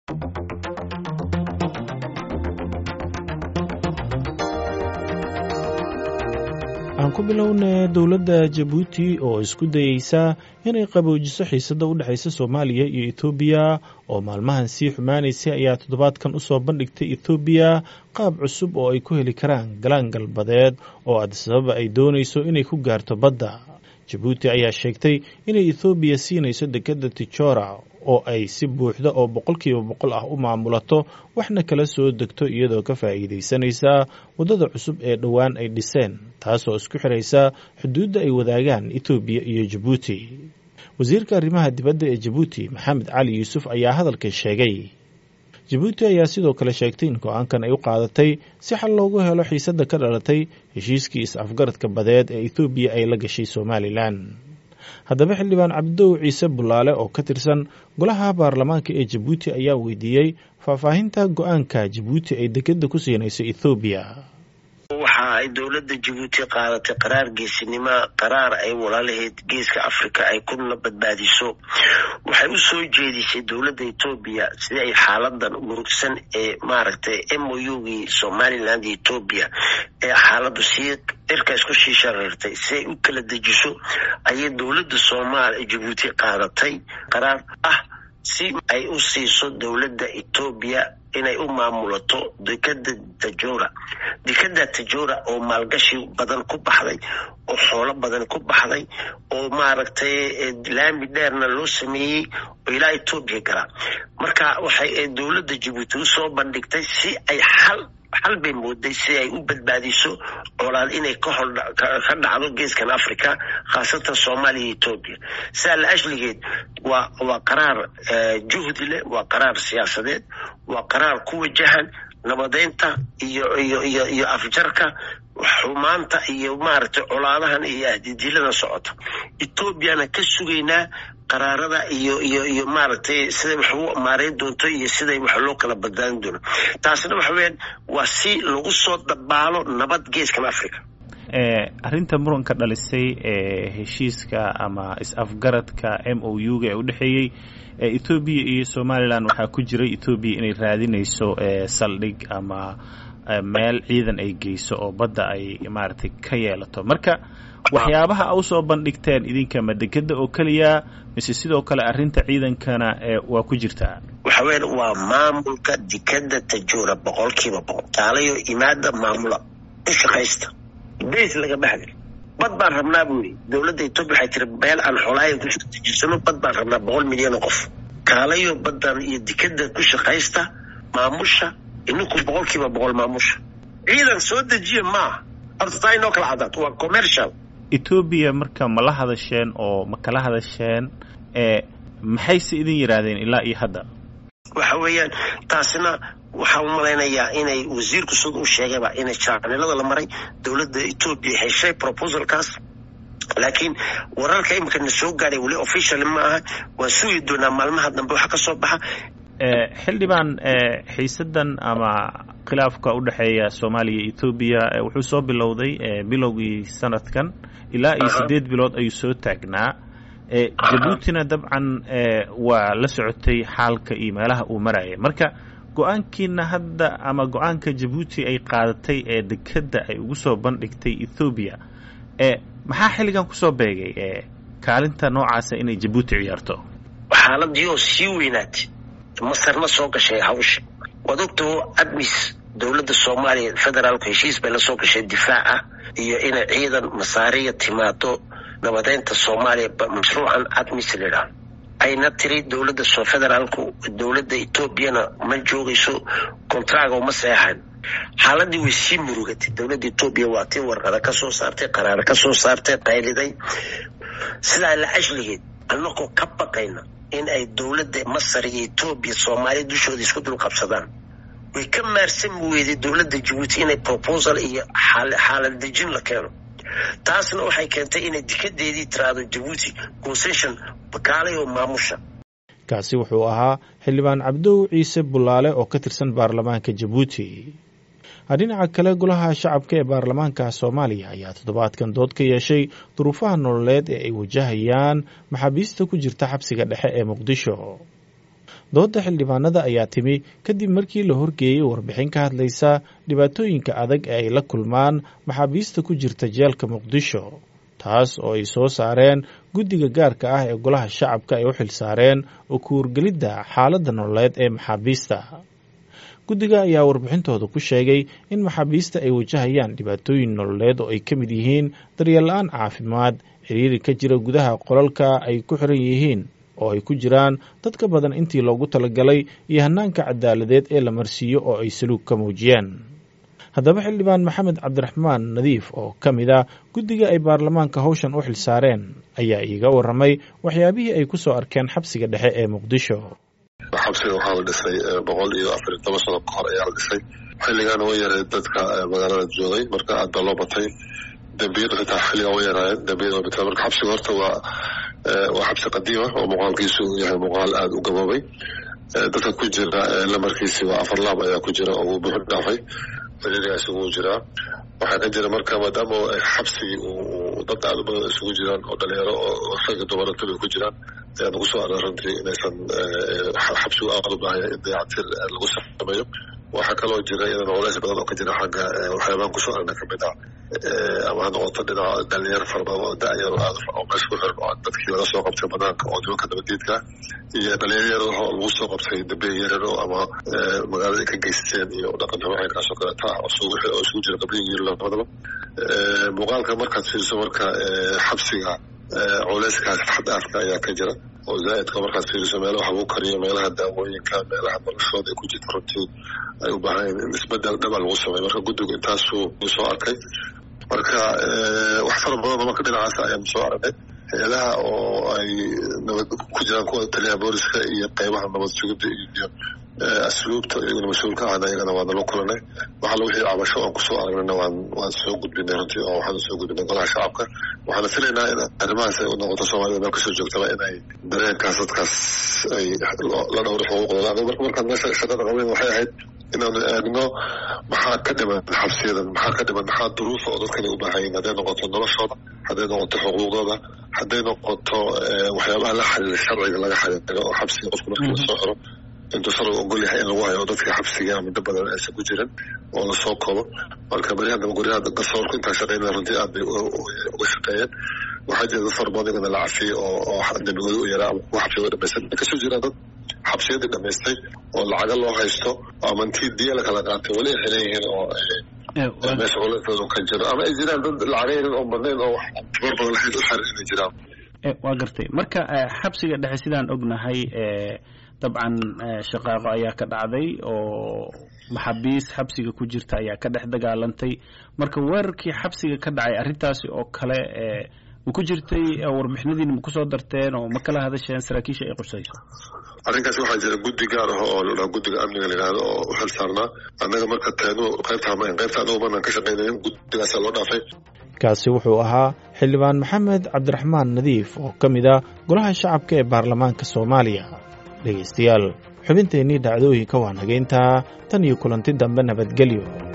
aan ku bilowna dowladda jabuuti oo isku dayeysa inay qaboojiso xiisadda u dhexaysa soomaaliya iyo etoobiya oo maalmahan sii xumaanaysay ayaa toddobaadkan u soo bandhigtay etoobiya qaab cusub oo ay ku heli karaan galaan galbadeed oo adisababa ay doonayso inay ku gaarto badda jabuuti ayaa sheegtay inay ethoobiya siinayso dekedda tijora oo ay si buuxda oo boqolkiiba boqol ah u maamulato waxna kala soo degto iyadoo ka faa'iidaysanaysa waddada cusub ee dhowaan ay dhiseen taasoo isku xiraysa xuduudda ay wadaagaan etoobiya iyo jabuuti wasiirka arrimaha dibadda ee jabuuti maxamed cali yuusuf ayaa hadalka sheegay jabuuti ayaa sidoo kale sheegtay in go-aankan ay u qaadatay si xal loogu helo xiisadda ka dhalatay heshiiskii is-afgaradka badeed ee ethoobiya ay la gashay somalilan haddaba xildhibaan cabdidow ciise bulaale oo ka tirsan golaha baarlamaanka ee jabuuti ayaa weydiiyey faahfaahinta go-aanka jabuuti ay dekedda ku siinayso ethoobiya waxa ay dowladda jabuuti qaadatay qaraar geesinimo qaraar ay walaalaheed geeska africa ay kuna badbaadiso waxay u soo jeedisay dowladda etoobiya sidii ay xaaladan murugsan ee maaragtay m o ugii somaliland iyo etoobiya ee xaaladu sii cirka isku sii shareertay si ay u kala dejiso ayay dowladda soomaal jabuuti qaadatay qaraar ah si ay u siiso dowladda etoobiya inay u maamulato dekeda tajora dekeda tajora oo maalgashi badan ku baxday oo xoolo badan ku baxday oo maaragtay laami dheerna loo sameeyey oo ilaa etoobiya galaa marka waxay dowladda jabuuti usoo bandhigtay si ay xal xal bay mooday si ay u badbaadiso colaad inay ka hor ka dhacdo geeskan africa khaasatan soomaaliya iyo etoobiya sidaa la ashligeed waa waa qaraar juhdi leh waa qaraar siyaasadeed waa qaraar ku wajahan nabadeynta iyo iyo iyo iyo afjarka xumaanta iyo maaragtay colaadahan iyo ahdidiilada socota etoobiyana ka sugaynaa qaraarada iyo iyo iyo maaragtay siday wax u maareyn doonto iyo siday wax loo kala badbaadin doono taasna waxa weyaan waa si lagu soo dabaalo nabad geeskan africa arrinta muranka dhalisay ee heshiiska ama is-afgaradka m o u ga ee u dhexeeyey ethoobiya iyo somalilan waxaa ku jiray ethoobiya inay raadinayso saldhig ama meel ciidan ay geyso oo badda ay maaragtay ka yeelato marka waxyaabaha a usoo bandhigteen idinka ma dekeda oo keliya mise sidoo kale arrinta ciidankana waa ku jirtaa waxa weyan waa maamulka dekeda tajura boqolkiiba boqol taalayo imaada maamula u shaqaysta bas lagama hadli bad baan rabnaa buu yidhi dowladda etoobiya waxay tiri meel aan xolaayan kusoo dejisano bad baan rabnaa boqol milyan oo qof kaalayo baddan iyo dekeda ku shaqaysta maamusha ininku boqolkiiba boqol maamusha ciidan soo dejiya maaha horta taa inoo kala cadaato waa commercial etoobiya marka ma la hadasheen oo ma kala hadasheen maxayse idin yidhaahdeen ilaa iyo hadda waxa weeyaan taasina waxaan u malaynayaa inay wasiirku sida u sheegayba inay jaanilada la maray dowladda etoobiya heshay proposalkaas laakiin wararka imika na soo gaadhay weli official ma aha waan sugi doonaa maalmaha dambe waxa ka soo baxa xildhibaan xiisadan ama khilaafka u dhexeeya soomaaliya iyo etoobiya wuxuu soo bilowday bilowgii sanadkan ilaa iyo siddeed bilood ayuu soo taagnaa jabuutina dabcan waa la socotay xaalka iyo meelaha uu maraya marka go-aankiina hadda ama go-aanka jabuuti ay qaadatay ee dekedda ay ugu soo bandhigtay ethoobiya maxaa xilligan kusoo beegay kaalinta noocaasa inay jabuuti ciyaarto xaaladii oo sii weynaatay masarna soo gashay hawsha waad ogtao admis dowladda soomaaliya federaalku heshiis bay la soo gashay difaac ah iyo inay ciidan masaariya timaado nabadeynta soomaaliya mashruucan admis layidhaah ayna tiri dowladda federaalku dowladda etoobiyana ma joogayso kontraga uma seexan xaaladii way sii murugatay dowladda etoobiya waa tii warqada ka soo saartay qaraaro ka soo saartay qayliday sidaa la ashligeed annagoo ka baqayna in ay dowladda masar iyo etoobiya soomaaliya dushooda isku dul qabsadaan way ka maarsami weyday dowladda jabuuti inay proposal iyo xaalad dejin la keeno taasna waxay keentay inay dikadeedii tiraahdo jabuuti concession bakaalay oo maamusha kaasi wuxuu ahaa xildhibaan cabdow ciise bulaale oo ka tirsan baarlamaanka jabuuti dhinaca kale golaha shacabka ee baarlamaanka soomaaliya ayaa toddobaadkan dood ka yeeshay duruufaha nololeed ee ay wajahayaan maxaabiista ku jirta xabsiga dhexe ee muqdisho dooda xildhibaanada ayaa timi kadib markii la horgeeyey warbixin ka hadlaysa dhibaatooyinka adag ee ay la kulmaan maxaabiista ku jirta jeelka muqdisho taas oo ay soo saareen guddiga gaarka ah ee golaha shacabka ay u xil saareen oo ku wargelidda xaaladda nololeed ee maxaabiista guddiga ayaa warbixintooda ku sheegay in maxaabiista ay wajahayaan dhibaatooyin nololeed oo ay ka mid yihiin daryeel-la-aan caafimaad xiriiri ka jira gudaha qolalka ay ku xiran yihiin oo ay ku jiraan dad ka badan intii loogu talagalay iyo hannaanka cadaaladeed ee la marsiiyo oo ay saluug ka muujiyeen haddaba xildhibaan maxamed cabdiraxmaan nadiif oo ka mid a guddiga ay baarlamaanka hawshan u xil saareen ayaa iiga warramay waxyaabihii ay ku soo arkeen xabsiga dhexe ee muqdisho xabsiga waxaa la dhisay boqol iyo afar iyo toban sano ka hor ayaa la dhisay xilligaana way yaray dadka magaalada joogay marka aad baa loo batay dembiyada xitaa xilligaa way yaraayeen dembiyada way bateen marka xabsiga horta waa waa xabsi qadiima oo muuqaalkiisu yahay muuqaal aada u gaboobay dadka ku jira lamarkiisi waa afar laab ayaa ku jira oo uu buuxu dhaafay xiriirigaas ugu jiraa waxaa ka jira marka maadaama xabsigii uu dad aada u badan isugu jiraan oo dhalinyaro oo ragga dumarantaba ku jiraan ayaa nagu soo aray runtii inaysan xabsigu aada u baahaya in dayactir lagu sameeyo waxaa kaloo jira iyadana culays badan oo ka jira xagga waxyaabaan kusoo aragna kamid ah ama ha noqoto dhinaca dhalinyaro fara badan oo da-yar oo aad oo meesha ku xiran oo dadkii laga soo qabtay banaanka oo nimanka nabadiidka iyo dhalinyaro yar oo lagu soo qabtay dambiya yarar oo ama magaalada ay ka geysteen iyo dhaqan xumo caynkaas oo kaleeta ah oo isugu jira qabliga iyo labadaba muuqaalka markaad fiiriso marka xabsiga culeyskaas xadaafka ayaa ka jira oo zaa'idka markaad fiiriso meelaha wax lagu kariyo meelaha daawooyinka meelaha noloshooda ay ku jirta runtii ay u baahan in isbedel dhaba lagu sameeyo marka guddigu intaasuu soo arkay marka wax fara badan oo marka dhinacaas ayaan soo aragnay hay-adaha oo ay nabad ku jiraan kuwa taliyaha booliska iyo qeybaha nabad sugidda iyo asluubta iyaguna mas-uulka ahna iyagana waa nala kulanay waxaala wixii cabasho oon kusoo aragnayna waan waan soo gudbinay runtii oo waxaan soo gudbinay golaha shacabka waxaana filaynaa in arrimahaas ay u noqoto soomaalida meel kasoo joogtaba inay dareenkaas dadkaas ay la dhowro xuquuqdooda marka markaan meesha shaqada qabayn waxay ahayd inaanu eegno maxaa ka dhiman xabsiyadan maxaa ka dhiman maxaa duruufa oo dadkani u baahayin hadday noqoto noloshooda hadday noqoto xuquuqdooda hadday noqoto waxyaabaha la xiriira sharciga laga xiriiro oo xabsiga qofka markii lasoo xiro intuu sharciga ogol yahay in lagu hayo dadka xabsiga muddo badan aysan ku jirin oo lasoo koobo marka beryahan daba guryaha garsoorku intaa shaqeynaya runtii aad bay uga shaqeeyeen waxaa jira dad fara badan igana la cafiyey oo oo dembigooda u yaraa ama kuwa xabsiga dhamaysan kasoo jira dad xabsiyadii dhamaystay oo lacaga loo haysto ama intii diya la kala qaatay weli ay xiran yihiin oo meesha culayskooda ka jiro ama ay jiraan dad lacaga yarin oo badnayn oo wax tabar badan lahayd u xiran inay jiraan waa gartay marka xabsiga dhexe sidaan ognahay dabcan shaqaaqo ayaa ka dhacday oo maxaabiis xabsiga ku jirta ayaa ka dhex dagaalantay marka weerarkii xabsiga ka dhacay arrintaasi oo kale ma ku jirtay warbixinadiina ma kusoo darteen oo ma kala hadasheen saraakiisha ay qursayso arrinkaas waxaa jira guddi gaar ah oo la dhaha guddiga amniga la yidhahdo oo u xil saarnaa annaga marka teenu qaybta hamayn qaybta anagu manaan ka shaqaynayn guddigaasaa loo dhaafay kaasi wuxuu ahaa xildhibaan maxamed cabdiraxmaan nadiif oo ka mid ah golaha shacabka ee baarlamaanka soomaaliya dhegaystayaal xubinteennii dhacdooyinka waa nageyntaa tan iyo kulanti dambe nabadgelyo